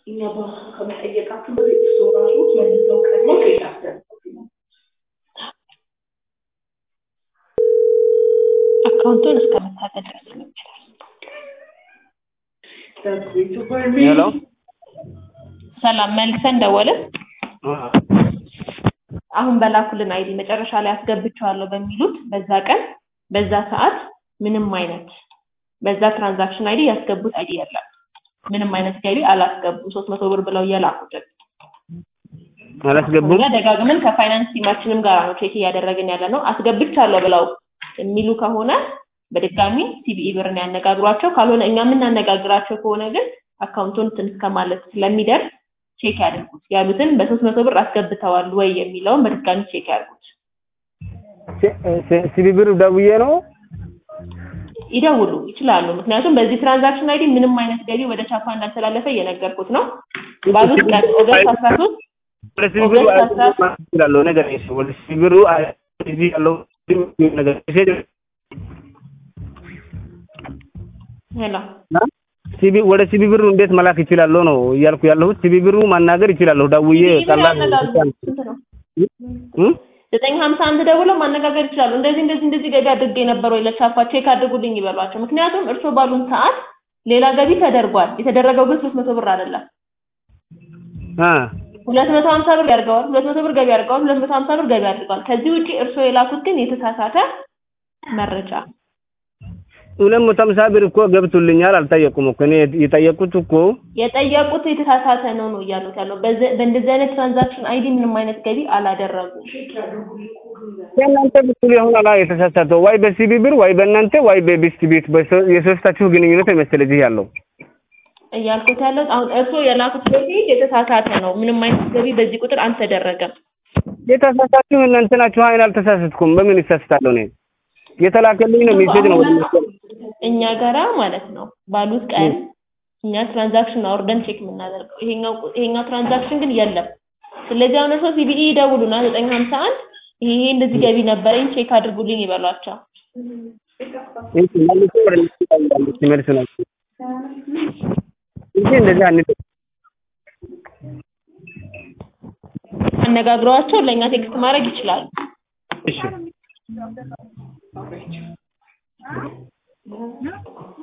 እኛ በራሱ ከመጠየቃችሁ በፊት እሱ ራሱ መልሰው ቀድሞ ቼክ አስደርጉት ነው። አካውንቱን እስከ መታገድ ድረስ ይችላል። That's way too for me. ሄሎ ሰላም መልሰን ደወልን። አሁን በላኩልን አይዲ መጨረሻ ላይ አስገብቼዋለሁ በሚሉት በዛ ቀን በዛ ሰዓት ምንም አይነት በዛ ትራንዛክሽን አይዲ ያስገቡት አይዲ የለም። ምንም አይነት ገቢ አላስገቡ ሶስት መቶ ብር ብለው እየላኩልን አላስገቡም። እኛ ደጋግመን ከፋይናንስ ቲማችንም ጋር ነው ቼክ እያደረግን ያለ ነው። አስገብቻለሁ ብለው የሚሉ ከሆነ በድጋሚ ሲቢኢ ብርን ያነጋግሯቸው። ካልሆነ እኛ የምናነጋግራቸው ከሆነ ግን አካውንቱን እንትን እስከማለት ስለሚደርስ ቼክ ያድርጉት። ያሉትን በሶስት መቶ ብር አስገብተዋል ወይ የሚለውን በድጋሚ ቼክ ያድርጉት። ሲቢ ብር ደውዬ ነው ይደውሉ ይችላሉ። ምክንያቱም በዚህ ትራንዛክሽን አይዲ ምንም አይነት ገቢ ወደ ቻፓ እንዳልተላለፈ እየነገርኩት ነው። ባሉት ቀን ኦገስት አስራ ሶስት ወደ ሲቢ ብሩ ኦገስት አስራ ያለው ነገር ነው። ወደ ሲቢ ብሩ እዚህ ያለው ነገር ሜሴጅ ሄሎ ሲቢ ወደ ሲቢ ብሩ እንዴት መላክ ይችላለሁ ነው እያልኩ ያለሁት። ሲቢ ብሩ ማናገር ይችላለሁ ደውዬ ቀላል ስንት ነው? እም? ዘጠኝ ሀምሳ አንድ ደውለው ማነጋገር ይችላሉ። እንደዚህ እንደዚህ እንደዚህ ገቢ አድርጌ ነበር ወይ ለቻፓ ቼክ አድርጉልኝ ይበሏቸው። ምክንያቱም እርስዎ ባሉን ሰዓት ሌላ ገቢ ተደርጓል። የተደረገው ግን ሶስት መቶ ብር አይደለም። አ ሁለት መቶ ሀምሳ ብር ያድርገዋል። ሁለት መቶ ብር ገቢ አድርገዋል። ሁለት መቶ ሀምሳ ብር ገቢ አድርገዋል። ከዚህ ውጪ እርስዎ የላኩት ግን የተሳሳተ መረጃ ሁለት መቶ ሃምሳ ብር እኮ ገብቶልኛል። አልጠየቁም እኮ እኔ የጠየቁት እኮ የጠየቁት የተሳሳተ ነው ነው እያሉት ያለው። በዚ- በእንደዚህ አይነት ትራንዛክሽን አይዲ ምንም አይነት ገቢ አላደረጉም። የእናንተ በኩል ይሆናል የተሳሳተው ወይ በሲቢ ብር ወይ በእናንተ ወይ በቤስት ቤት በሶ- የሶስታችሁ ግንኙነት መሰለኝ እዚህ ያለው እያልኩት ያለው አሁን እርስዎ የላኩት በፊት የተሳሳተ ነው። ምንም አይነት ገቢ በዚህ ቁጥር አልተደረገም። የተሳሳችሁ እናንተ ናችሁ። አይን አልተሳሳትኩም። በምን ይሳሳታለሁ? እኔ የተላከልኝ ነው ሜሴጅ ነው ወደ እነሱ። እኛ ጋራ ማለት ነው ባሉት ቀን እኛ ትራንዛክሽን አውርደን ቼክ የምናደርገው ይሄኛው ይሄኛው ትራንዛክሽን ግን የለም። ስለዚህ አሁን እርስዎ ሲቢኢ ይደውሉና ዘጠኝ ሀምሳ አንድ ይሄ ይሄ እንደዚህ ገቢ ነበረኝ ቼክ አድርጉልኝ ይበሏቸው። እሺ መልሶ ወደ እነሱ ይደውላሉ ሲመልሱ ናቸው እንጂ እንደዚህ አንድ አነጋግረዋቸው ለእኛ ቴክስት ማድረግ ይችላሉ። እሺ